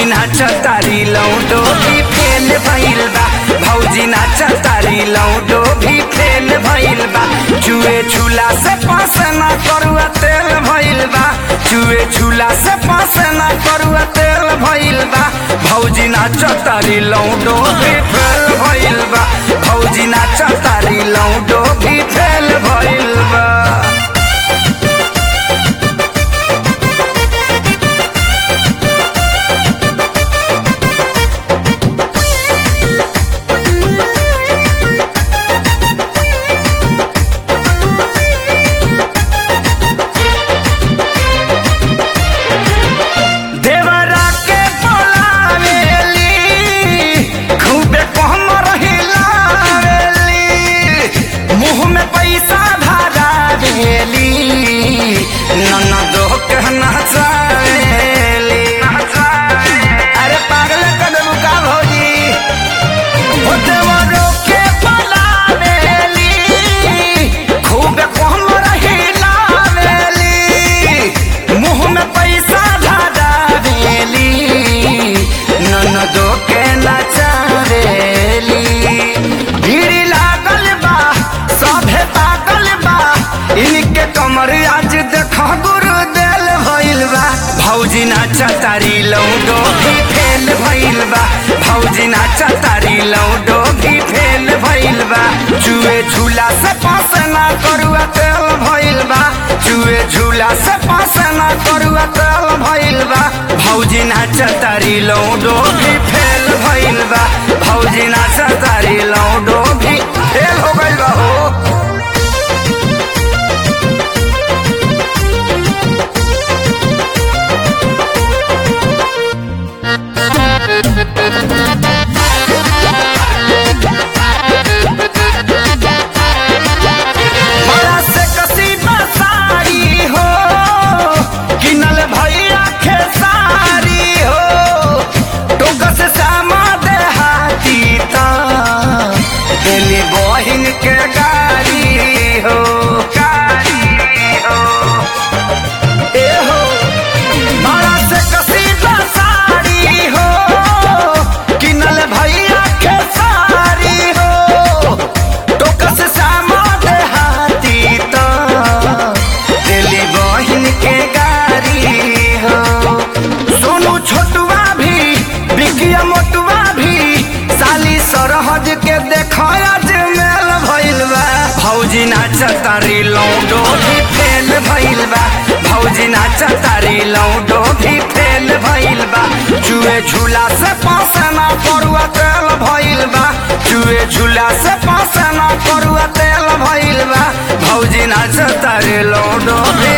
नाच तारी लौटो भी फेल भइल बा भौजी नाच तारी लौटो भी फेल भइल बा चुए झूला से पास ना करुआ तेल भइल बा चुए झूला से पास ना करुआ तेल भइल बा भौजी नाच तारी लौटो भी फेल भइल बा भौजी नाच तारी लौटो भी फेल भइल बा देवरा के बोलावेली खूबे कहमर हिलावेली मुंह में पैसा धरावेली ननदो के नचावेली अरे पागल कदम का भौजी ओ देवरो के बोलावेली खूबे कहमर हिलावेली मुंह में पैसा धरावेली ननदो के नचावेली भीड़ लागल बा सभे पागल बा इनके कमर आज देख गुरु देल भइल बा भौजी नाचा तारी लौडो भी फेल भइल बा भौजी नाचा तारी लौडो भी फेल भइल बा चुए झूला से पास ना करुआ तेल भइल बा चुए झूला से पास ना करुआ तेल भइल बा भौजी नाच तारी लौडो भी फेल भइल बा भौजी नाच तारी लौडो भी फेल हो गइल बा हो बड़ा से कसी बसारी हो किनल भैया खेसारी हो टोक से सामा देहाती ता दिली बहिन के गाड़ी हो गाड़ी हो ए हो बड़ा से कसी बसारी हो किनल भैया खेसारी हो टोकस सामा देहाती तो दिली बहिन के गाड़ी हो सोनू छोटुआ भी बिकिया मोटुआ भी साली सरहज के देखो आज मेल भइल बा भौजी नाच तारी लौडो भी फेल भइल बा भौजी नाच तारी लौडो भी फेल भइल बा चुए झूला से पास ना पड़ुआ तेल भइल बा चुए झूला से पास ना पड़ुआ तेल भइल बा भौजी नाच तारी लौडो भी